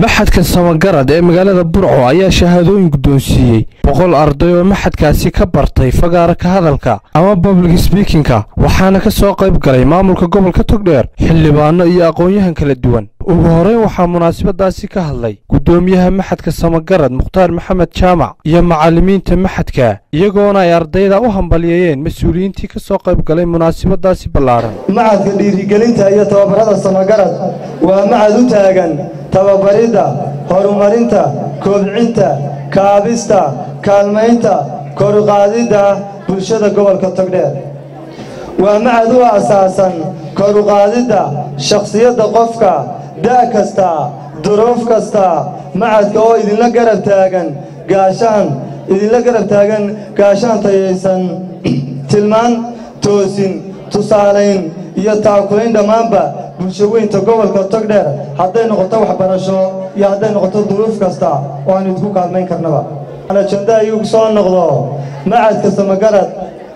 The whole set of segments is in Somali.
maxadka samagarad ee magaalada burco ayaa shahaadooyin guddoonsiiyey boqol arday oo maxadkaasi ka bartay fagaara ka hadalka ama public sbiikinka waxaana ka soo qayb galay maamulka gobolka togdheer xildhibaano iyo aqoon-yahan kala duwan ugu horreyn waxaa munaasabadaasi ka hadlay guddoomiyaha maxadka samagarad mukhtaar maxamed jaamac iyo macallimiinta maxadka iyagoona ay ardayda u hambalyeeyeen mas-uuliyiintii ka soo qayb galay munaasabadaasi ballaaran macadka dhiirigelinta iyo tababarada samagarad waa macad u taagan tababaridda horumarinta koobcinta kaabista kaalmaynta koruqaadidda bulshada gobolka togdheer waa macad u asaasan koruqaadidda shakhsiyadda qofka da' kasta duruuf kasta macadka oo idinla garab taagan gaashaan idinla garab taagan gaashaan tayaysan tilmaan toosin tusaalayn iyo taakulayn dhammaanba bulsho weynta gobolka togdheer hadday noqoto waxbarasho iyo hadday noqoto duruuf kasta oo aan idinku kaalmayn karnaba ajanda ayuu soo noqdo macadka samagarad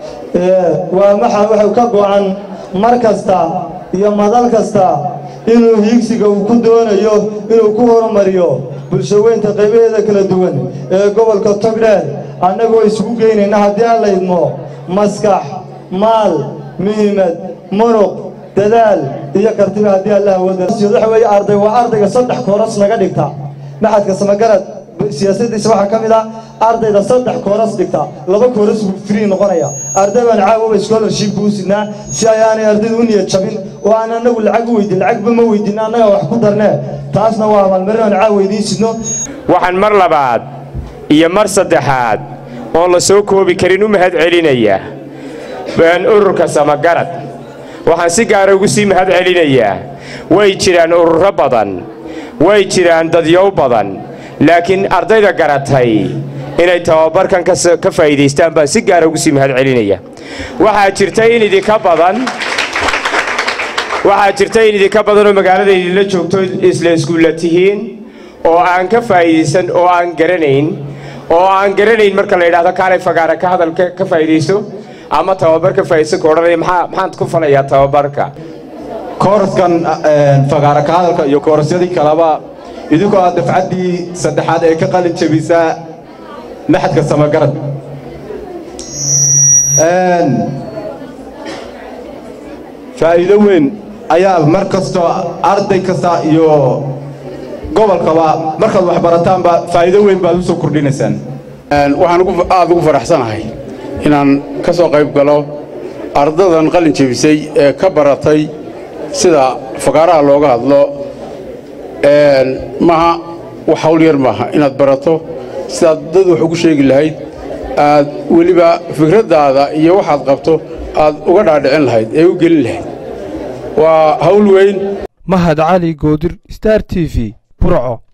waa maxa wuxuu ka go'an mar kasta iyo madal kasta inuu hiigsiga uu ku doonayo inuu ku horumariyo bulsho weynta qaybaheeda kala duwan ee gobolka togdheer annagoo isugu geynayna haddii aan la idmo maskax maal muhiimad muruq dadaal iyo kartiba haddii alla awooda waxa weeye arday waa ardayga saddex kooras naga dhigta maxadka samagarad siyaasadiisa waxaa ka mid ah ardayda saddex kooras dhigta laba kooras buu free noqonaya arday baan caawoba scholarshipka u sidnaa si ayaanay ardayda u niyad jabin oo aan annagu lacag u weydin lacagba ma weydin annaga wax ku darnee taasna waa abaalmarin aan caawa idiin sidno waxaan mar labaad iyo mar saddexaad oon la soo koobi karin u mahad celinayaa ururka samagarad waxaan si gaara ugu sii mahad celinayaa way jiraan ururo badan way jiraan dadyow badan laakiin ardayda garatay inay tababarkan ka faa'iidaystaan baan si gaara ugu sii mahad celinaya waxaa jirta in idinka badan waxaa jirta in idinka badanoo magaalada idinla joogto isla iskuulla tihiin oo aan ka faa'iidaysan oo aan garanayn oo aan garanayn marka la yidhahdo kaalay fagaara ka hadalka ka faa'iidaysto ama tababar ka faa'iidaysan ka odhanaya maxaa maxaan ku falayaa tababarka kooraskan fagaara ka hadalka iyo koorasyadii kaleba idinkoo aad dafcaddii saddexaad ee ka qalin jabisaa maxadka samagarad faa'iido weyn ayaa mar kastoo arday kasta iyo gobolkaba markaad wax barataanba faa'iido weyn baad u soo kordhinaysaan waxaan aad ugu faraxsanahay inaan ka soo qayb galo ardadan qalin jebisay ee ka baratay sida fagaaraha looga hadlo maaha wax hawl yar maaha inaad barato sidaad dad wax ugu sheegi lahayd aad weliba fikraddaada iyo waxaad qabto aad uga dhaadhicin lahayd ee u gelin lahayd waa hawl weyn mahad cali goodir star t v burco